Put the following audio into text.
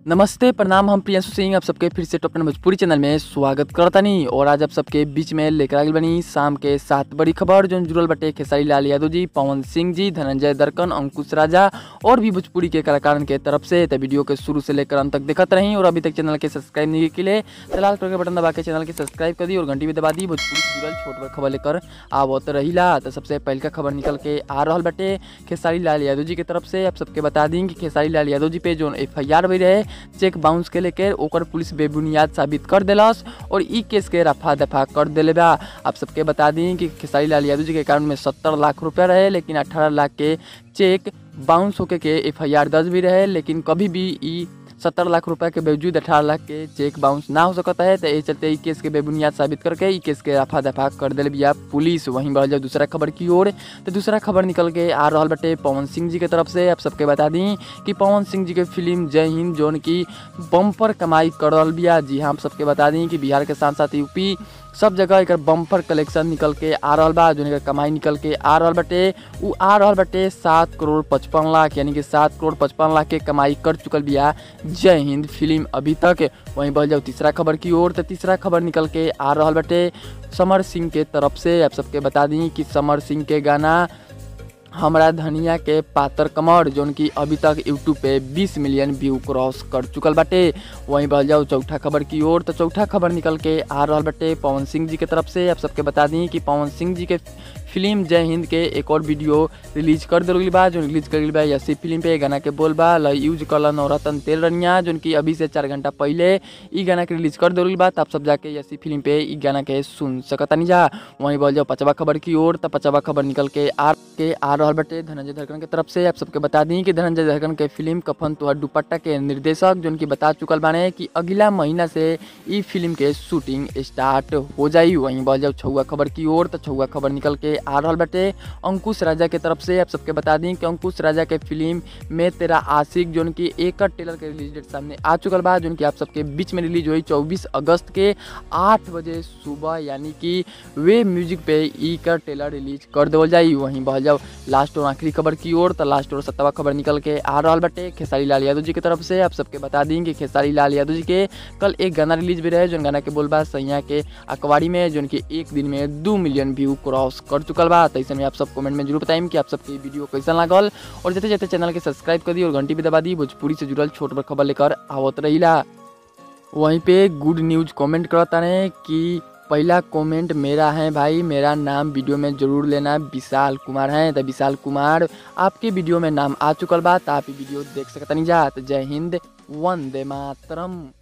नमस्ते प्रणाम हम प्रियांशु सिंह आप सबके फिर से टॉप टेन भोजपुरी चैनल में स्वागत करतानी और आज आप सबके बीच में लेकर आगे बनी शाम के सात बड़ी खबर जो जुड़ल बटे खेसारी लाल यादव जी पवन सिंह जी धनंजय दर्कन अंकुश राजा और भी भोजपुरी के कलाकारन के तरफ से तो वीडियो के शुरू से लेकर अंत तक देखत रही और अभी तक चैनल के सब्सक्राइब नहीं के लिए लाल कलर के बटन दबा के चैनल के सब्सक्राइब कर दी और घंटी भी दबा दी भोजपुरी से जुड़ल छोट बड़ खबर लेकर आवत रहीला तो सबसे पहल का खबर निकल के आ रहा बटे खेसारी लाल यादव जी की तरफ से आप सबके बता दी कि खेसारी लाल यादव जी पे जो एफ आई आर भी रहे चेक बाउंस के लेकर ओकर पुलिस बेबुनियाद साबित कर दिलस और ई केस के रफा दफा कर दिले बा आप सबके बता दी कि खेसारी लाल यादव जी के अकाउंट में सत्तर लाख रुपया रहे लेकिन अठारह लाख के चेक बाउंस होके के एफ आई आर दर्ज भी रहे लेकिन कभी भी ई सत्तर लाख रुपए के बावजूद अठारह लाख के चेक बाउंस ना हो सकता है तो ये चलते ई केस के बेबुनियाद साबित करके ई केस के रफा दफा कर दिल बिया पुलिस वहीं बढ़ जाओ दूसरा खबर की ओर तो दूसरा खबर निकल के आ रहा बटे पवन सिंह जी के तरफ से आप सबके बता दी कि पवन सिंह जी के फिल्म जय हिंद जोन की बम्पर कमाई कर रहा बिया जी हाँ आप सबके बता दी कि बिहार के साथ साथ यूपी सब जगह एक बम्पर कलेक्शन निकल के आ रहा बा जो कमाई निकल के आ रहा बटे उ आ रहा बटे सात करोड़ पचपन लाख यानी कि सात करोड़ पचपन लाख के कमाई कर चुकल बिया जय हिंद फिल्म अभी तक वहीं बढ़ जाओ तीसरा खबर की ओर तो तीसरा खबर निकल के आ रहा बटे समर सिंह के तरफ से आप सबके बता दी कि समर सिंह के गाना हमरा धनिया के पातर कमर जोन की अभी तक यूट्यूब पे 20 मिलियन व्यू क्रॉस कर चुकल बाटे वहीं बढ़ जाओ चौथा खबर की ओर तो चौथा खबर निकल के आ रहा बटे पवन सिंह जी के तरफ से आप सबके बता दी कि पवन सिंह जी के फिल्म जय हिंद के एक और वीडियो रिलीज कर दिल बा जो रिलीज कर बा यसी फिल्म पे गाना के बोल बा ल यूज कल नवरत्न तेल रनिया जो कि अभी से चार घंटा पहले ई गाना के रिलीज कर दिल बा तब सब जाके यसी फिल्म पे ई गाना के सुन सकतानी जा वहीं बोल जाओ पचवा खबर की ओर तो पचवा खबर निकल के आ के आ रहा बटे धनंजय धरकन के तरफ से आप सबके बता दी कि धनंजय धरकन के फिल्म कफन तुहर दुपट्टा के निर्देशक जो कि बता चुकल बाने कि अगला महीना से ई फिल्म के शूटिंग स्टार्ट हो जाई वहीं बोल जाओ छुआ खबर की ओर तो छुआ खबर निकल के आ रहा बटे अंकुश राजा के तरफ से आप सबके बता दी कि अंकुश राजा के फिल्म में तेरा आशिक जो कि एक टेलर के रिलीज डेट सामने आ चुकल बा जो कि आप सबके बीच में रिलीज हुई चौबीस अगस्त के आठ बजे सुबह यानी कि वे म्यूजिक पे ई का टेलर रिलीज कर देवल जाई वहीं बह जाओ लास्ट और आखिरी खबर की ओर तो लास्ट और सत्तवा खबर निकल के आ रहा बटे खेसारी लाल यादव जी की तरफ से आप सबके बता दी कि खेसारी लाल यादव जी के कल एक गाना रिलीज भी रहे जो गाना के बोल बा सैया के अखबारी में जो कि एक दिन में दो मिलियन व्यू क्रॉस कर चुकल बा तो ऐसे में आप सब कमेंट में जरूर बताइम कि आप सबके वीडियो कैसा लागल और जैसे जैसे चैनल के सब्सक्राइब कर दी और घंटी भी दबा दी भोजपुरी से जुड़ल छोट बड़ खबर लेकर आवत रहीला वहीं पे गुड न्यूज कमेंट करता रहे कि पहला कमेंट मेरा है भाई मेरा नाम वीडियो में जरूर लेना विशाल कुमार है तो विशाल कुमार आपके वीडियो में नाम आ चुकल बा तो आप वीडियो देख सकता नहीं जा तो जय हिंद वंदे मातरम